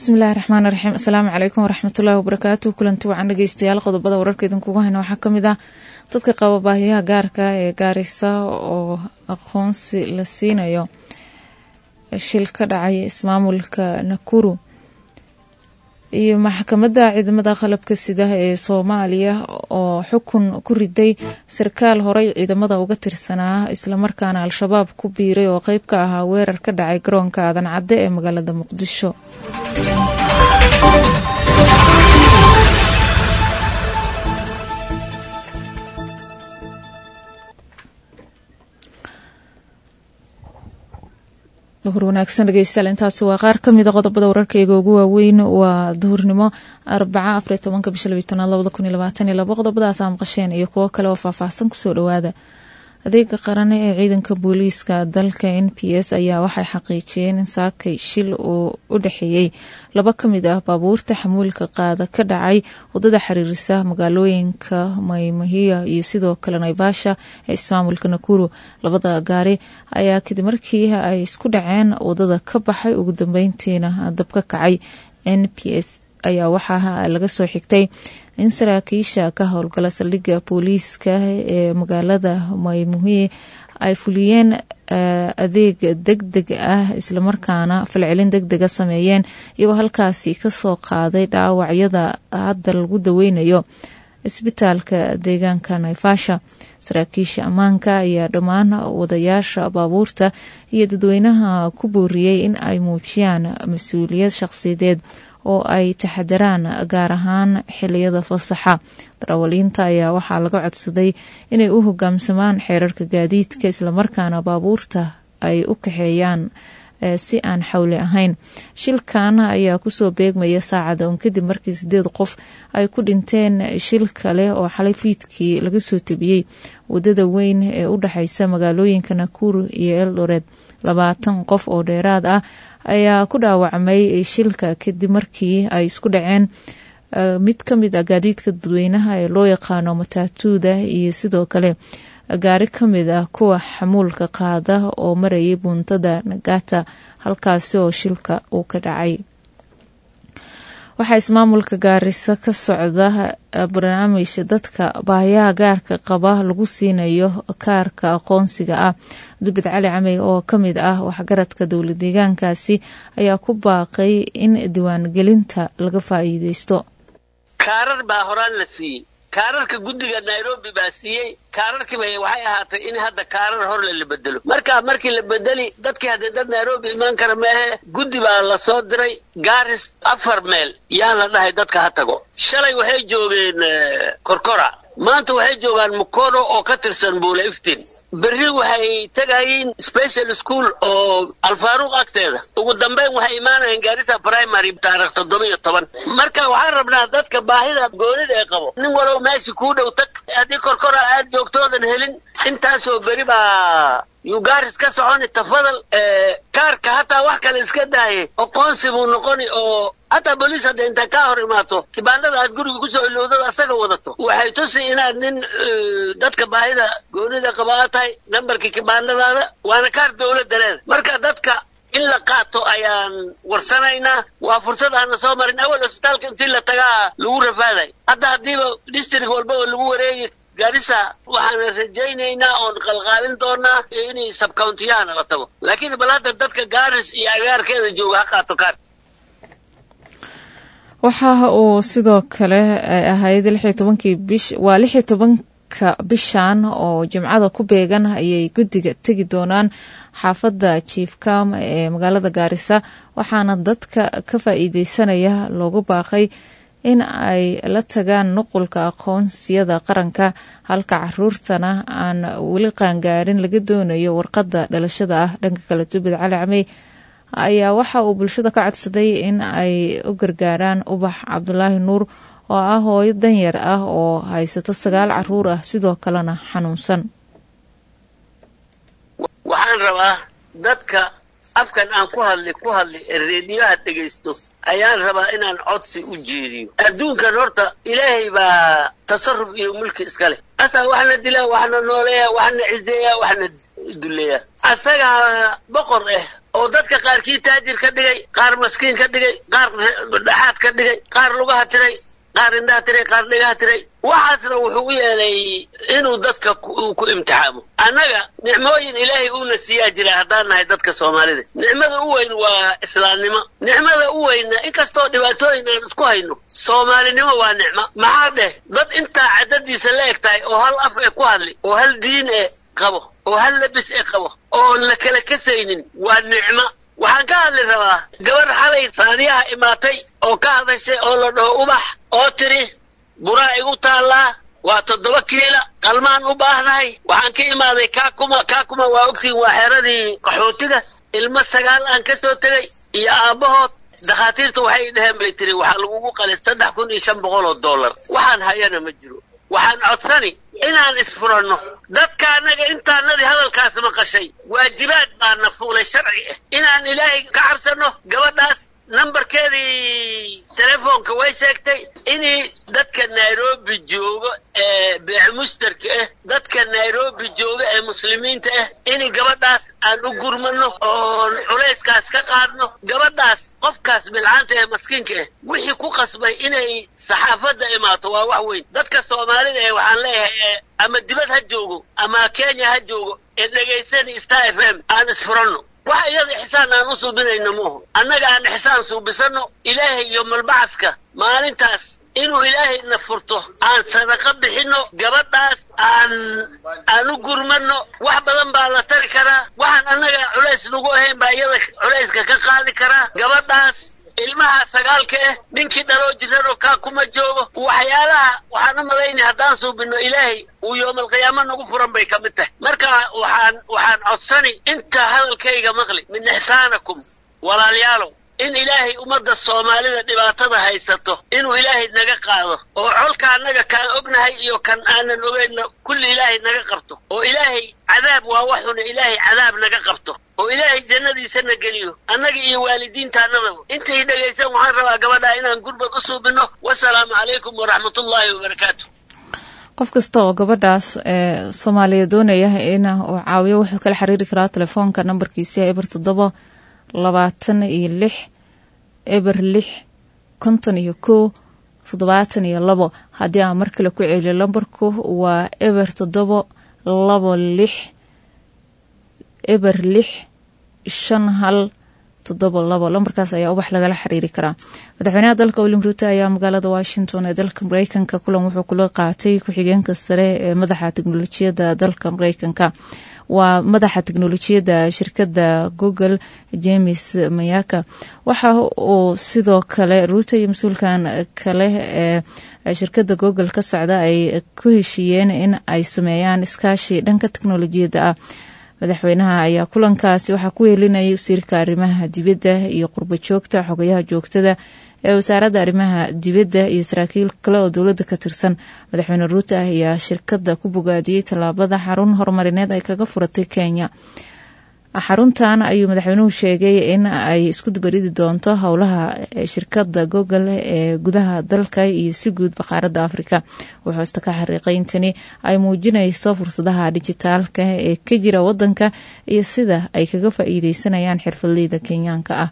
bismillahi raxmaani raxiim asalaamu calaykum waraxmatullaahi wabarakaatu kulanti wacan dhegeystayaal qodobada wararka idinkugu hayna waxaa kamid ah dadka qaba baahiyaha gaarka ee gaarisa oo aqoonsi la siinayo shil ka dhacay ismaamulka nakuru iyo maxkamadda ciidamada qalabka sida ee soomaaliya oo xukun ku riday sarkaal horey ciidamada uga tirsanaa islamarkaana al-shabaab ku biiray oo qeyb ka ahaa weerar ka dhacay garoonka aadan cadde ee magaalada muqdisho duhur wanaagsan dhegeystayaal intaasi waa qaar kamida qodobada wararkayga ugu waaweyn waa duhurnimo arbaca afariy tobanka bisha labiy tanaad labada kun iyo labaatan iyo labo qodobadaas aa maqasheen iyo kuwo kale oo faahfaahsan kusoo dhawaada adeega qaran ee ciidanka booliiska dalka n p s ayaa waxay xaqiijiyeen in saakay shil uu u dhexeeyey laba ka mid ah baabuurta xamuulka qaada ka dhacay wadada xiriirisa magaalooyinka maymahiya iyo sidoo kale naivasha ee ismaamulka nakuru labada gaari ayaa kadib markii ay isku dhaceen wadada ka baxay ugu dambeyntiina dab ka kacay n p s ayaa waxaa laga soo xigtay in saraakiisha ka howlgala saldhigga booliiska ee magaalada maymuhi ay fuliyeen adeeg deg deg ah islamarkaana falcelin deg dega sameeyeen iyagoo halkaasi kasoo qaaday dhaawacyada hadda lagu daweynayo isbitaalka deegaanka naifasha saraakiisha ammaanka ayaa dhammaan wadayaasha baabuurta iyo dadweynaha ku booriyey in ay muujiyaan mas-uuliyad shaqsiyadeed oo ay taxadaraan gaar ahaan xiliyada fasaxa darawaliinta ayaa waxaa laga codsaday inay u hogaamsamaan xeerarka gaadiidka islamarkaana baabuurta ay u kaxeeyaan si aan xawli ahayn shilkan ayaa kusoo beegmaya saacada un kadib markii sideed qof ay ku dhinteen shil kale oo xalay fiidkii laga soo tebiyey wadada weyn ee u dhexeysa magaalooyinka nakuru iyo eldored labaatan qof oo dheeraad ah ayaa ku dhaawacmay shilka kadib markii ay isku dhaceen mid ka mid a gaadiidka dadweynaha ee loo yaqaano mataatuuda iyo sidoo kale gaari ka mid ah kuwa xamuulka qaada oo marayay buuntada nagata halkaasi oo shilka uu ka dhacay waxaa ismaamulka gaarisa ka socda barnaamij dadka baahiyaha gaarka qaba lagu siinayo kaarka aqoonsiga ah dubid cali camey oo ka mid ah waxgaradka dowla deegaankaasi ayaa ku baaqay in diiwaangelinta laga faa'iideysto kaarar baa horaan la siiyey kaararka guddiga nairobi baa siiyey kaararkiiba waxay ahaatay in hadda kaarar horle la bedelo marka markii la bedeli dadkii haddee dad nairobi imaan kara maahe guddi baa la soo diray gaaris afar meel yaa la dhahay dadka ha tago shalay waxay joogeen korkora maanta waxay joogaan mukono oo ka tirsan buula iftin berri waxay tegayeen special school oo alfaaruuq agteeda ugu dambeyn waxay imaanayeen gaarisa primary taarikh toddoba iyo toban marka waxaan rabnaa dadka baahida goonida ee qabo nin walow meeshii kuu dhow tag haddii korkora aad joogtoodan helin intaasoo beri baa yugaaris ka soconi tafadal kaarka hataa wax kale iska daaye aqoonsi buu noqoni oo hataa boliis hadda intaa kaa hor imaato kibaandhada aad guriga kusoo ilowdada asaga wadato waxay tusi inaad nin dadka baahida goonida qaba aad tahay nambarkii kibaandhadaada waana kaar dowladda leeda marka dadka in la qaato ayaan warsanaynaa waa fursad aana soo marin awal cusbitaalka intii la tagaa lagu rafaaday hadda haddiiba district walba oo lagu wareegi gaarisa waxaan rajaynaynaa oon qalqaalin doonaa inay sabcountiyahana la tago laakiin bal hadda dadka gaaris iyo agaarkeeda jooga ha qaato kaar waxa uu sidoo kale ay ahayd lixyo tobankii bish waa lixyo tobanka bishan oo jimcada ku beegan ayay guddiga tegi doonaan xaafadda jiifkam ee magaalada gaarisa waxaana dadka ka faa-iideysanaya loogu baaqay in ay la tagaan nuqulka aqoonsiyada qaranka halka caruurtana aan weli qaangaarin laga doonayo warqadda dhalashada ah dhanka kale tubid cali camey ayaa waxa uu bulshada ka codsaday in ay u gargaaraan ubax cabdulaahi nuur oo ah hooyo danyar ah oo haysato sagaal caruur ah sidoo kalena xanuunsan waxaan rabaa dadka afkan aan ku hadli ku hadli ee reediyaha dhegaysto ayaan rabaa inaan codsi u jeediyo adduunkan horta ilaahay baa tasarruf iyo mulki iska leh asaa waxna dilaa waxna nooleeya waxna ciseeya waxna duleeya asagaa boqor ah oo dadka qaarkii taajir ka dhigay qaar maskiin ka dhigay qaar dhexaad ka dhigay qaar lugaha tiray qaar indhaha tiray qaar dhigaha tiray waxaasna wuxuu u yeelay inuu dadka ku imtixaamo annaga nicmooyin ilaahay uuna siiyaa jira haddaan nahay dadka soomaalida nicmada u weyn waa islaamnimo nicmada u weynna inkastoo dhibaatooyin aan isku hayno soomaalinimo waa nicmo maxaa dheh dad intaa cadadiisa la eg tahay oo hal af ee ku hadli oo hal diin ee qabo oo hal labis ee qabo oon la kala kasaynin waa nicmo waxaan ka hadli rabaa gabarh xalay raadiyaha imaatay oo ka hadashay oo la dhaho ubax oo tiri buraa igu taallaa waa toddoba kiila qalmaan u baahnahay waxaan ka imaaday kaakuma kaakuma waa ogtiin waa xeeradii qaxootiga ilmo sagaal aan ka soo tegay iyo aabbahood dakhaatiirta waxay dheheen bay tiri waxaa lagugu qalay saddex kun iyo shan boqol oo dollar waxaan hayana ma jiro waxaan codsani inaan isfuranno dadka annaga intaanadii hadalkaas maqashay waajibaad baana fuulay sharci ah inaan ilaahay ka cabsanno gabadhaas nambarkeedii telefoonka way sheegtay inay dadka nairobi joogo ee beec mushtarka ah dadka nairobi jooga ee muslimiinta ah in gabadhaas aan u gurmano oon culayskaas ka qaadno gabadhaas qofkaas bilcaanta ee maskiinka ah wixii ku qasbay inay saxaafadda imaato waa wax weyn dadka soomaalida ee waxaan leeyahay ama dibad ha joogo ama kenya ha joogo ee dhegaysani star f m aan isfuranno wax iyada ixsaan aan u suubinayno muuhu annaga aan ixsaan suubisanno ilaahay iyo malbacaska maalintaas inuu ilaahayna furto aan sadaqo bixinno gabadhaas aan aan u gurmanno wax badan baa la tari karaa waxaan annaga culays nagu ahayn baa iyada culayska ka qaadi karaa gabadhaas ilmaha sagaalka ah ninkii dhaloo jirano kaa kuma joogo waxyaalaha waxaan u malaynay haddaan suubinno ilaahay uu yoomalqiyaamo nagu furan bay ka mid tahay marka waxaan waxaan codsani inta hadalkayga maqli min ixsaanakum walaalayaalow in ilaahay ummadda soomaalida dhibaatada haysato inuu ilaahay naga qaado oo colka annaga kaan ognahay iyo kan aanan ogeynna kulli ilaahay naga qabto oo ilaahay cadaab waa waxuna ilaahay cadaab naga qabto oo ilaahay jannadiisana geliyo annaga iyo waalidiintaannadaba intay dhegaysan waxaan rabaa gabadhaa inaan gurbad u suubinno wasalaamu calaykum waraxmatullaahi wabarakaatu qof kasta oo gabadhaas ee soomaaliya doonaya in uu caawiyo wuxuu kala xiriiri karaa telefoonka nambarkiisa eber toddoba labaatan iyo lix eber lix konton iyo kow toddobaatan iyo labo haddii aan mar kale ku celiyo lambarku waa eber toddoba labo lix eber lix shan hal toddoba labo lambarkaas ayaa ubax lagala xiriiri karaa madaxweynaha dalka william ruuto ayaa magaalada washington ee dalka mareykanka kulan wuxuu kula qaatay ku-xigeenka sare ee madaxa teknolojiyadda dalka mareykanka waa madaxa teknolojiyadda shirkadda google james mayaka waxa uu sidoo kale ruuto iyo mas-uulkan kale ee shirkadda google ka socda ay ku heshiiyeen in ay sameeyaan iskaashi dhanka teknolojiyadda ah madaxweynaha ayaa kulankaasi waxaa ku weelinayay wasiirka arrimaha dibadda iyo qurbo joogta xogayaha joogtada ee wasaaradda arrimaha dibadda iyo saraakiil kale oo dowladda ka tirsan madaxweyne ruuto ayaa shirkadda ku bogaadiyey tallaabada xarun horumarineed ay kaga furatay kenya xaruntan ayuu madaxweynuhu sheegay in ay isku dubaridi doonto howlaha shirkadda google ee gudaha dalka iyo si guud baqaaradda afrika wuxuu ista ka xariiqay intani ay muujinayso fursadaha dijitaalka ee ka jira wadanka iyo sida ay kaga faa-iideysanayaan xirfadleyda kenyaanka ah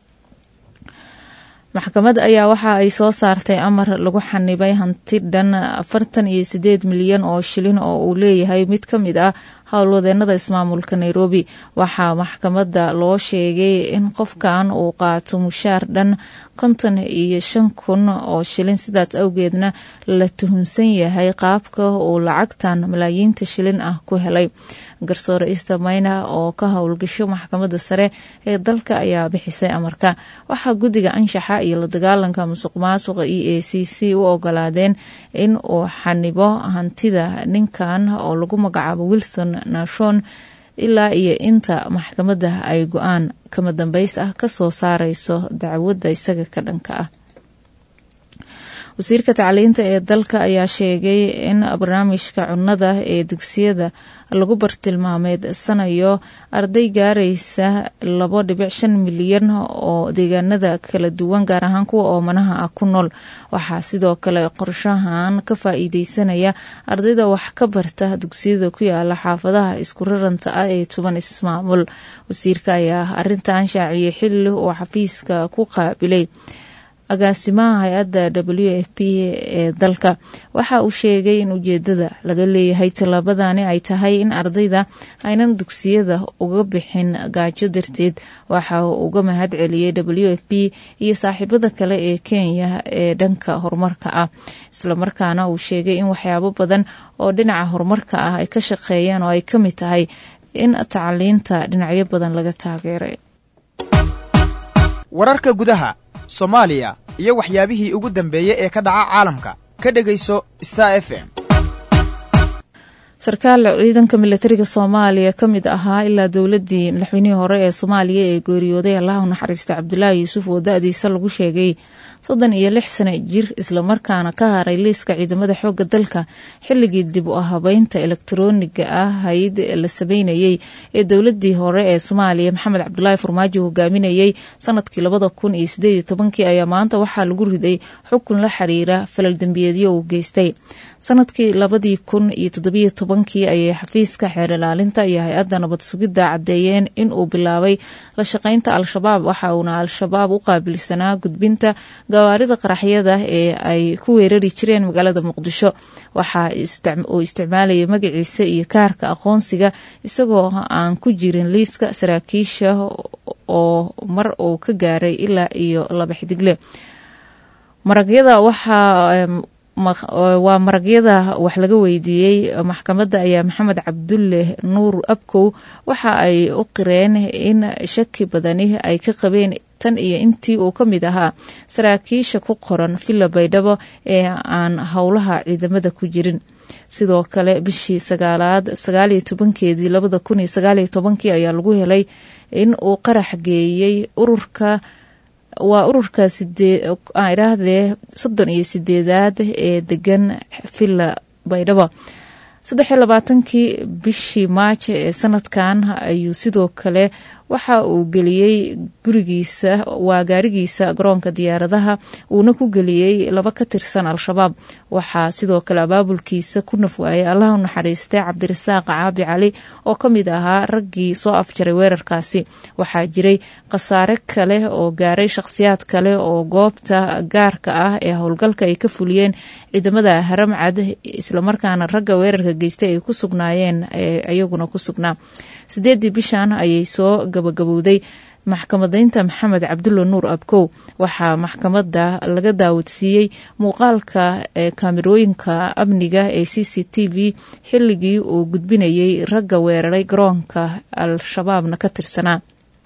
maxkamad ayaa waxa ay soo saartay amar lagu xanibay hanti dhan afartan iyo sideed milyan oo shilin oo uu leeyahay mid ka mid ah howlwadeenada ismaamulka nairobi waxaa maxkamadda loo sheegay in qofkan uu qaato mushaar dhan konton iyo shan kun oo shilin sidaas awgeedna la tuhunsan yahay qaabka uu lacagtan malaayiinta shilin ah ku helay garsoore easter mayna oo ka howlgasho maxkamadda sare ee dalka ayaa bixisay amarka waxaa guddiga anshaxa iyo la dagaalanka musuq maasuqa e a c c u ogolaadeen in uu xanibo hantida ninkan oo lagu magacaabo wilson nashon ilaa iyo inta maxkamadda ay go-aan kama dambeys ah kasoo saareyso dacwadda isaga ka dhanka ah wasiirka tacliinta ee dalka ayaa sheegay in barnaamijka cunnada ee dugsiyada lagu bartilmaameedsanayo arday gaaraysa labo dhibic shan milyan oo deegaanada kala duwan gaar ahaan kuwa oomanaha ah ku nool waxaa sidoo kale qorshahan ka faa-iideysanaya ardayda wax ka barta dugsiyada ku yaala xaafadaha isku raranta ah ee toban ismaamul wasiirka ayaa arintan shaaciyey xilli uu xafiiska ku qaabilay agaasimaha hay-adda w f p ee dalka waxa uu sheegay in ujeedada laga leeyahay tallaabadani ay tahay in ardayda aynan dugsiyada uga bixin gaajo darteed waxa uu uga mahad celiyey w f p iyo saaxiibada kale ee kenya ee dhanka horumarka ah islamarkaana uu sheegay in waxyaabo badan oo dhinaca horumarka ah ay ka shaqeeyeen oo ay ka mid tahay in tacliinta dhinacyo badan laga taageeray wararka gudaha soomaaliya iyo waxyaabihii ugu dambeeyey ee ka dhaca caalamka ka dhegayso star f m sarkaal ciidanka milatariga soomaaliya ka mid ahaa ilaa dowladii madaxweynihii hore ee soomaaliya ee geeriyooday allaha u naxariista cabdulaahi yuusuf oo da-diisa lagu sheegay soddon iyo lix sano jir islamarkaana ka haray liiska ciidamada xooga dalka xilligii dib u habeynta elektarooniga ah hayd la sameynayey ee dowladii hore ee soomaaliya maxamed cabdulaahi farmaajo hogaaminayey sanadkii labada kun iyo sideed iyo tobankii ayaa maanta waxaa lagu riday xukun la xiriira falal dembiyeedyo uu geystay sanadkii labadii kun iyo toddobiyo tobankii ayay xafiiska xeer ilaalinta iyo hay-adda nabad sugidda caddeeyeen in uu bilaabay la shaqeynta al-shabaab waxa uuna al-shabaab u qaabilsanaa gudbinta gawaarida qaraxyada ee ay ku weerari jireen magaalada muqdisho waxa uu isticmaalayay magaciisa iyo kaarka aqoonsiga isagoo aan ku jirin liiska saraakiisha oo mar uu ka gaaray ilaa iyo laba xidigle maragyada waxaa waa maragyada wax laga weydiiyey maxkamadda ayaa maxamed cabdulle nuur abkow waxa ay u qireen in shaki badani ay ka qabeen tan iyo intii uu ka mid ahaa saraakiisha ku qoran villa baydhabo ee aan howlaha ciidamada ku jirin sidoo kale bishii sagaalaad sagaaliyo tobankeedii labada kun iyo sagaaliyo tobankii ayaa lagu helay in uu qarax geeyey ururka waa ururka idhaahdee soddon iyo sideedaad ee degan villa baydhabo saddexiyo labaatankii bishii maajo ee sanadkan ayuu sidoo kale waxa uu geliyey gurigiisa waa gaarigiisa garoonka diyaaradaha uuna ku geliyey laba ka tirsan al-shabaab waxaa sidoo kale abaabulkiisa ku nafwaayay allah u naxariistay cabdirasaaq caabi cali oo ka mid ahaa raggii soo afjaray weerarkaasi waxaa jiray khasaare kale oo gaaray shakhsiyaad kale oo goobta gaarka ah ee howlgalka ay ka fuliyeen ciidamada haramcad islamarkaana ragga weerarka geystay ay ku sugnaayeen iyaguna ku sugnaa sideedii bishan ayay soo gabagabowday maxkamadaynta maxamed cabdulla nuur abkow waxaa maxkamadda laga daawadsiiyey muuqaalka kaamirooyinka amniga ee c c t v xilligii uu gudbinayay ragga weeraray garoonka al-shabaabna ka tirsanaa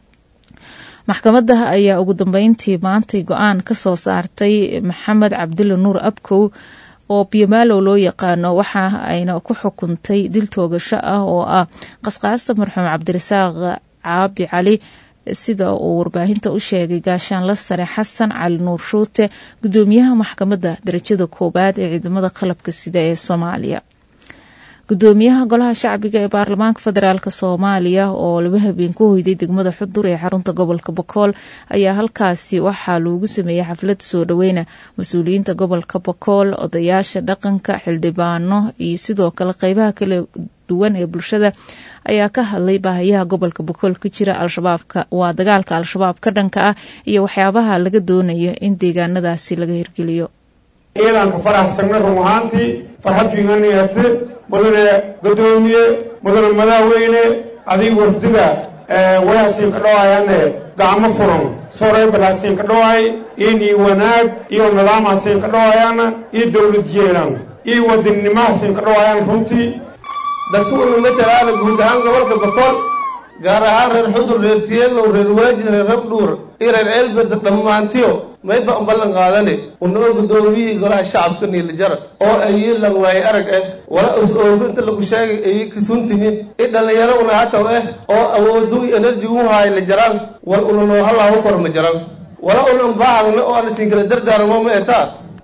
maxkamadda ayaa ugu dambeyntii maantay go-aan ka soo saartay maxamed cabdulla nuur abkow oo biyomaalow loo yaqaano waxa ayna ku xukuntay dil toogasho ah oo ah qasqaasta marxuum cabdirasaaq caabi cali sida uu warbaahinta u sheegay gaashaanla sare xasan cali nuur shuute gudoomiyaha maxkamadda darajada koowaad ee ciidamada qalabka sida ee soomaaliya gudoomiyaha golaha shacbiga ee baarlamaanka federaalk soomaaliya oo laba habeen ku hoyday degmada xudur ee xarunta gobolka bokool ayaa halkaasi waxaa loogu sameeyey xaflad soo dhaweyna mas-uuliyiinta gobolka bokool odayaasha dhaqanka xildhibaano iyo sidoo kale qeybaha kala duwan ee bulshada ayaa ka hadlay baahayaha gobolka bokool ka jira al-shabaabka waa dagaalka al-shabaab ka dhanka ah iyo waxyaabaha laga doonayo in deegaanadaasi laga hirgeliyo ciidanka faraxsanna run ahaantii farxad biganiyate mudane gadoomiye mudane madaaweyne adiga wafdiga walaasiin ka dhawaayane gacmo furan soreybalaasiin ka dhawaay inii wanaag iyo nidaamhaasiin ka dhawaayana iyo dowlad jeelan iyo wadannimahasiin ka dhawaayaan runtii dadku unu matalaana guud ahaan gobolka bokool gaar ahaan reer xudur reer tiyelow reer waajid reer rabdhuur iyo reer ceelberd dhammaantiyo mayba un ballan qaadane unoo gudoomiyihii golaha shacabka niilijara oo ayii lan waaye arag ah wala us ooginta lagu sheegay ayii kasuntimi i dhallinyaro una hataw ah oo awoodu enerji u haay la jaraan wal una noo halaahu kor ma jaran wala unan baahagna oo ana siin kala dardaarmo ma etaa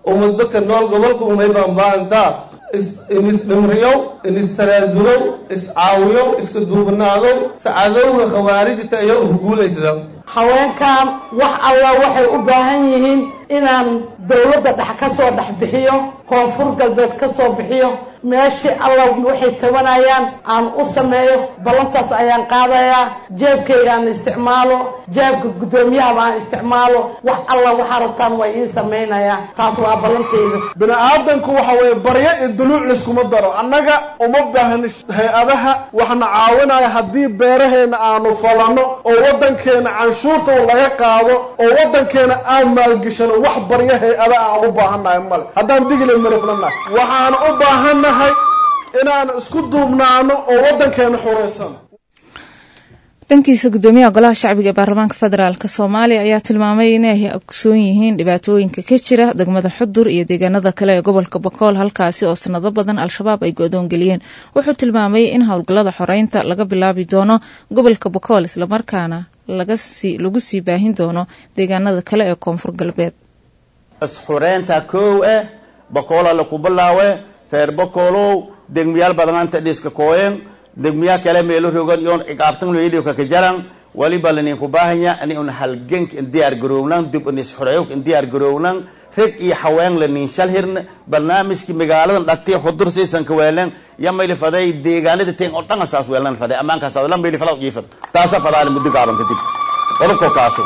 umadbaka nool gobolka umay baanbaantaa inisdhimriyow inistaraasulow iscaawiyow iska duubnaadow sacadowga khawaarijta iyo huguulaysda haweenkan wax alla waxay u baahan yihiin inaan dowladda dhex ka soo dhex bixiyo koonfur galbeed ka soo bixiyo meeshii alla waxay tabanayaan aan u sameeyo ballantaas ayaan qaadayaa jeebkayga aan isticmaalo jeebka guddoomiyahaba aan isticmaalo wax alla waxaa rabtaan waa iin samaynayaa taas waa ballantayda bini aadanku waxa weeye baryo iyo duluuc layskuma daro annaga uma baahni hay-adaha waxna caawinaya haddii beeraheena aanu falanno oo waddankeena canshuurta laga qaado oo waddankeena aan maalgishano wax baryo hay-ada aan u baahannahay male haddaan digile mariflanahay waxaan u baahannahay inaan isku duubnaano oo waddankeena xureysano dhankiisa gudoomiyaha golaha shacbiga ee baarlamaanka federaalk soomaaliya ayaa tilmaamay inay ogsoon yihiin dhibaatooyinka ka jira degmada xudur iyo deegaanada kale ee gobolka bokool halkaasi oo sanado badan al-shabaab ay go-doon geliyeen wuxuu tilmaamay in howlgallada xoreynta laga bilaabi doono gobolka bokool islamarkaana lagu sii baahin doono deegaanada kale ee koonfur galbeed isxureynta koow eh bokoolaa laku bilaawe reer bokoolow degmiyaal badanaanta dhiska kooyen degmiyaa kale meelo rogan iyoon ciqaabtan loyidhiyo kaka jaran waliba laninku baahanya ani un halgenk in diyaar garownan dib in isxureeyok in diyaar garownan reg iyo haween lanin shal hirne barnaamijki magaaladan dhati xudur siisan ka weelen ya mayli faday deegaanada teen oo dhan saas weelan faday amaankaas la mayli fadaa jiifad taasa fadaali muddo gaaban kadib qodobka kaasu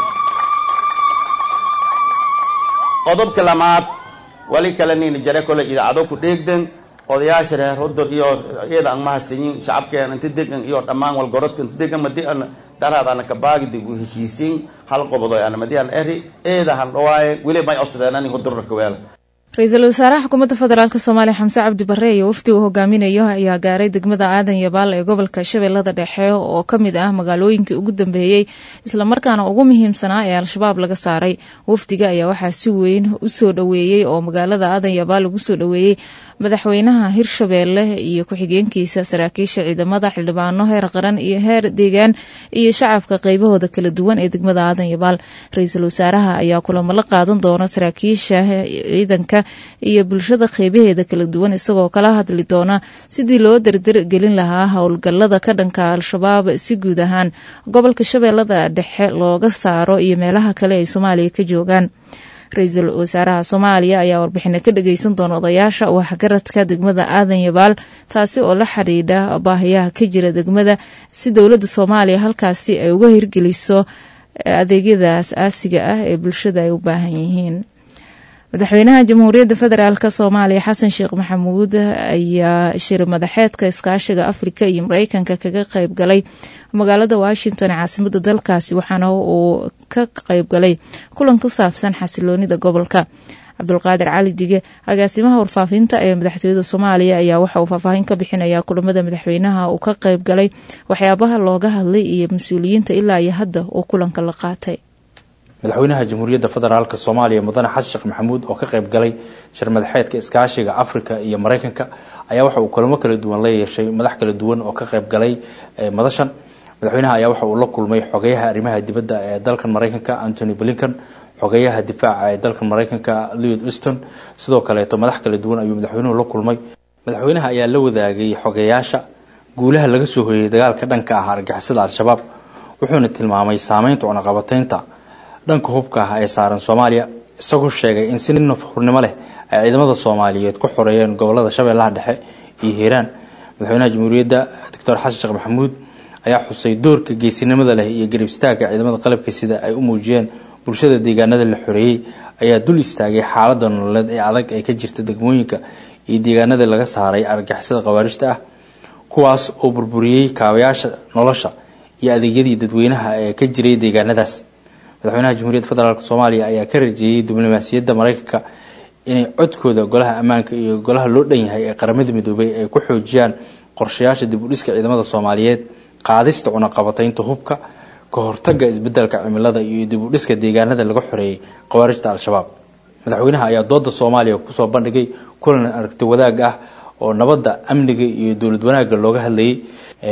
qodobka lamaad wali kale nin jare kole idaacado ku dheegden odayaasha reer hudur iyo iyada aan mahadsanyin shacabkeena inta degan iyo dhammaan walgorodka inta degan madi an daraad ana kabaagi dib u heshiisiin hal qobodo ana madi an eri eeda han dhawaaye weli may codsadeen ani hudurra kaweela ra-iisul wasaaraha xukuumadda federaalk soomaaliya xamse cabdi bare iyo wafdiga uu hogaaminayo ayaa gaaray degmada aadan yabaal ee gobolka shabeellada dhexe oo ka mid ah magaalooyinkii ugu dambeeyey islamarkaana ugu muhiimsanaa ee al-shabaab laga saaray wafdiga ayaa waxaa si weyn u soo dhoweeyey oo magaalada aadan yabaal ugu soo dhoweeyey madaxweynaha hirshabeelle iyo ku-xigeenkiisa saraakiisha ciidamada xildhibaano heer qaran iyo heer deegaan iyo shacabka qeybahooda kala duwan ee degmada aadan yabaal ra-iisul wasaaraha ayaa kulamo la qaadan doona saraakiisha ciidanka iyo bulshada qeybaheeda kala duwan isagoo kala hadli doona sidii loo dardir gelin lahaa howlgalada ka dhanka al-shabaab si guud ahaan gobolka shabeellada dhexe looga saaro iyo meelaha kale ay soomaaliya ka joogaan ra-iisul wasaaraha soomaaliya ayaa warbixino ka dhageysan doona odayaasha waxgaradka degmada aadan yabaal taasi oo la xidhiidha baahiyaha ka jira degmada si dowladda soomaaliya halkaasi ay uga hirgeliso adeegyada as-aasiga ah ee bulshada ay u baahan yihiin madaxweynaha jamhuuriyadda federaalk soomaaliya xasan sheekh maxamuud ayaa shir madaxeedka iskaashiga afrika iyo mareykanka kaga qeyb galay magaalada washington caasimada dalkaasi waxaana uu ka qeyb galay kulan ku saabsan xasiloonida gobolka cabdulqaadir cali dige agaasimaha warfaafinta ee madaxtooyada soomaaliya ayaa waxa uu faahfaahin ka bixinaya kulamada madaxweynaha uu ka qeyb galay waxyaabaha looga hadlay iyo mas-uuliyiinta ilaa iyo hadda uu kulanka la qaatay madaxweynaha jamhuuriyadda federaalk soomaaliya mudane xasan sheekh maxamuud oo ka qayb galay shir madaxeedka iskaashiga afrika iyo mareykanka ayaa waxa uu kulamo kala duwan la yeeshay madax kala duwan oo ka qayb galay madashan madaxweynaha ayaa waxa uu la kulmay xogeyaha arrimaha dibadda ee dalkan mareykanka antony blinkan xogeyaha difaaca ee dalkan mareykanka leod uston sidoo kaleeto madax kala duwan ayuu madaxweynuhu la kulmay madaxweynaha ayaa la wadaagay xogeyaasha guulaha laga soo hoyay dagaalka dhanka ah argixisada al-shabaab wuxuuna tilmaamay saameynta cunaqabateynta dhanka hubka ah ee saaran soomaaliya isagoo sheegay in si nafhurnimo leh ay ciidamada soomaaliyeed ku xoreeyeen gobolada shabeellaha dhexe iyo hiiraan madaxweynaha jamhuuriyadda doctor xasan sheekh maxamuud ayaa xusay doorka geesinimada leh iyo garib istaagga ciidamada qalabka sida ay u muujiyeen bulshada deegaanada la xoreeyey ayaa dul istaagay xaalada nololeed ee adag ee ka jirta degmooyinka iyo deegaanada laga saaray argixisada khawaarijta ah kuwaas oo burburiyey kaabayaasha nolosha iyo adeegyadii dadweynaha ee ka jiray deegaanadaas madaxweynaha jamhuuriyadda federaalk soomaaliya ayaa ka rajeeyey diblomaasiyadda mareykanka inay codkooda golaha ammaanka iyo golaha loo dhan yahay ee qaramada midoobay ay ku xoojiyaan qorshayaasha dib u dhiska ciidamada soomaaliyeed qaadista cunaqabateynta hubka ka hortaga isbedelka cimilada iyo dib u dhiska deegaanada laga xoreeyey khawaarijta al-shabaab madaxweynaha ayaa dooda soomaaliya kusoo bandhigay kulan aragti wadaag ah oo nabadda amniga iyo dowlad wanaagga looga hadlayay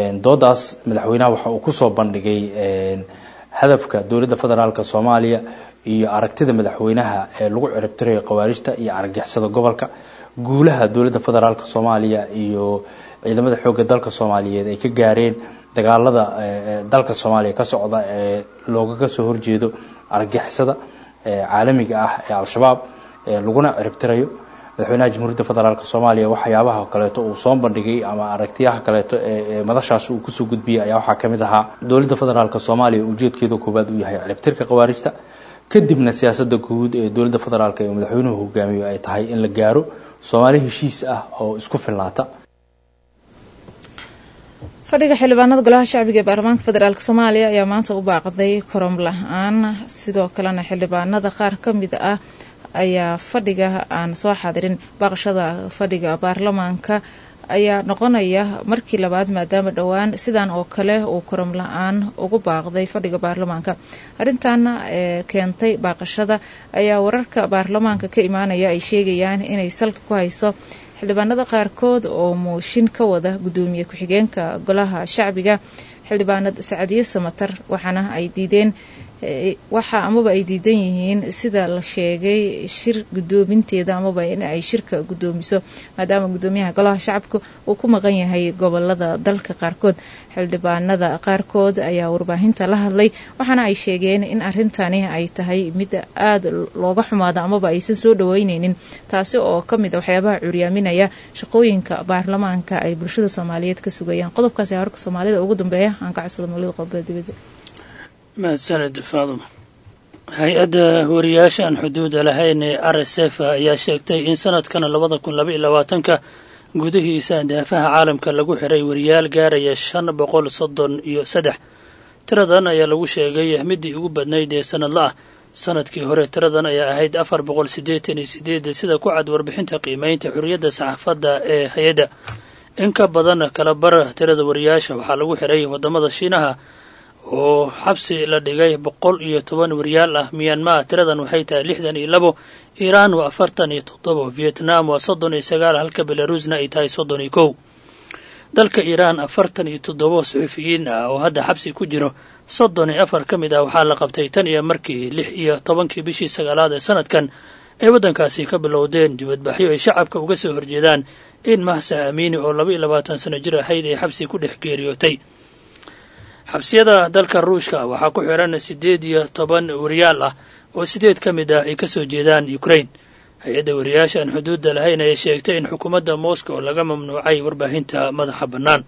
doodaas madaxweynaha waxa uu kusoo bandhigay hadafka dowladda federaalk soomaaliya iyo aragtida madaxweynaha ee lagu ciribtirayo khawaarijta iyo argagixisada gobolka guulaha dowladda federaalk soomaaliya iyo ciidamada xoogga dalka soomaaliyeed ay ka gaareen dagaalada dalka soomaaliya ka socda ee loogaga soo horjeedo argagixisada caalamiga ah ee al-shabaab laguna ciribtirayo madaxweynaha jamhuuriyadda federaalk soomaaliya waxyaabaha kaleeto uu soo bandhigay ama aragtiyaha kaleeto ee madashaas uu kusoo gudbiyay ayaa waxaa kamid ahaa dowladda federaalk soomaaliya ujeedkeeda koowaad uu yahay ciribtirka khawaarijta kadibna siyaasada guud ee dowladda federaalk ee madaxweynuhu hogaamiyo ay tahay in la gaaro soomaali heshiis ah oo isku filnaata fadhiga xildhibaanada golaha shacbiga ee baarlamaanka federaalk soomaaliya ayaa maanta u baaqday korom la-aan sidoo kalena xildhibaanada qaar ka mid ah ayaa fadhiga aan soo xadirin baaqashada fadhiga baarlamaanka ayaa noqonaya markii labaad maadaama dhowaan sidan oo kale uu korom la-aan ugu baaqday fadhiga baarlamaanka arrintaana ee keentay baaqashada ayaa wararka baarlamaanka ka imaanaya ay sheegayaan inay salka ku hayso xildhibaanada qaarkood oo mooshin ka wada gudoomiye ku-xigeenka golaha shacbiga xildhibaanad sacadiye samatar waxaana ay diideen waxa amaba ay diidan yihiin sida la sheegay shir gudoominteeda amaba in ay shirka gudoomiso maadaama gudoomiyaha golaha shacabka uu ku maqan yahay gobolada dalka qaarkood xildhibaanada qaarkood ayaa warbaahinta la hadlay waxaana ay sheegeen in arintani ay tahay mid aada looga xumaado amaba aysan soo dhaweyneynin taasi oo kamid a waxyaabaha curyaaminaya shaqooyinka baarlamaanka ay bulshada soomaaliyeed ka sugayaan qodobkaas ayaa warka soomaalida ugu dambeeya aan ka codsada mawlida qodobada dibadda mahadsaned faadum hay-adda wariyaasha aan xuduuda lahayn ee r s f ayaa sheegtay in sanadkan labada kun laba iyo labaatanka gudihiisa daafaha caalamka lagu xiray wariyaal gaaraya shan boqol soddon iyo saddex tiradan ayaa lagu sheegay midii ugu badnayd ee sanadla ah sanadkii hore tiradan ayaa ahayd afar boqol siddeetan iyo sideed sida ku cad warbixinta qiimeynta xorriyadda saxaafadda ee hay-adda in ka badan kala bar tirada wariyaasha waxaa lagu xiray waddamada shiinaha oo xabsi la dhigay boqol iyo toban wariyaal ah miyanmar tiradan waxay tahay lixdan iyo labo iiraan waa afartan iyo toddobo vietnam waa soddon iyo sagaal halka belarusna ay tahay soddon iyo kow dalka iiraan afartan iyo toddobo suxufiyiin ah oo hadda xabsi ku jiro soddon iyo afar ka mid ah waxaa la qabtay tan iyo markii lix iyo tobankii bishii sagaalaad ee sanadkan ay waddankaasi ka bilowdeen dibadbaxyo ay shacabka uga soo horjeedaan in mahsa amiini oo laba iyo labaatan sano jir ahayd ay xabsi ku dhex geeriyootay xabsiyada dalka ruushka waxaa ku xiran siddeed iyo toban wariyaal ah oo sideed ka mid ah ay ka soo jeedaan ukraine hay-adda wariyaasha aan xuduudda lahayn ayaa sheegtay in xukuumadda moscow laga mamnuucay warbaahinta madaxa bannaan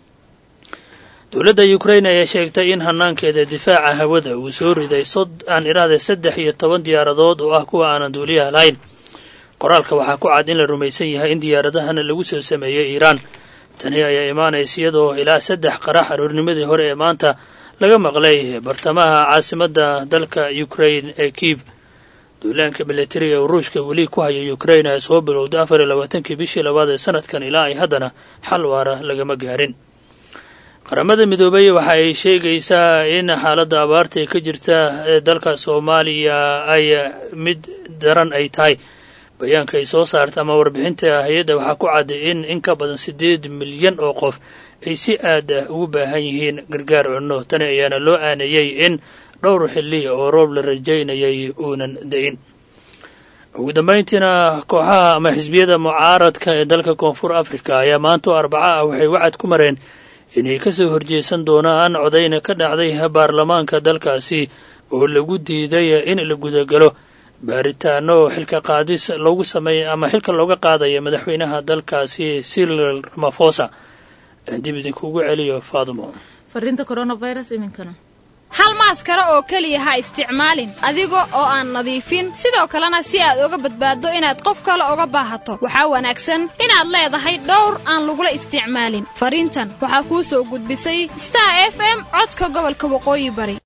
dowladda ukraine ayaa sheegtay in hanaankeeda difaaca hawada uu soo riday aan iraade saddex iyo toban diyaaradood oo ah kuwa aanan duuliyaha lahayn qoraalka waxaa ku cad in la rumaysan yahay in diyaaradahana lagu soo sameeyey iiraan tani ayaa imaanaysa iyadoo ilaa saddex qarax aroornimadii hore ee maanta laga maqlay bartamaha caasimadda dalka ukraine ee kiiv duulaanka militariga ee ruushka weli ku haya ukraine ay soo bilowday afar iyo labaatankii bishii labaad ee sanadkan ilaa ay haddana xal waara lagama gaarin qaramada midoobay waxa ay sheegaysaa in xaaladda abaarta ee ka jirta ee dalka soomaaliya ay mid daran ay tahay bayaanka ay soo saarta ama warbixinta hay-adda waxaa ku cadday in in ka badan siddeed milyan oo qof ay si aad ah ugu baahan yihiin gargaar cunno tani ayaana loo aaneeyey in dhowr xilli oo roob la rajaynayay uunan da-in ugu dambayntiina kooxaha ama xisbiyada mucaaradka ee dalka koonfur africa ayaa maanta oo arbaca ah waxay wacad ku mareen inay ka soo horjeesan doonaan codayna ka dhacday baarlamaanka dalkaasi oo lagu diiday in la gudagalo baaritaano xilka qaadis loogu sameeya ama xilka looga qaadaya madaxweynaha dalkaasi cyril ramafosa dib idinkugu celiyo faadimo fariinta coronavirus iminkana hal maaskaro oo keliya ha isticmaalin adiga oo aan nadiifin sidoo kalena si aad uga badbaaddo inaad qof kale uga baahato waxaa wanaagsan inaad leedahay dhowr aan lagula isticmaalin fariintan waxaa kuu soo gudbisay star f m codka gobolka waqooyi bari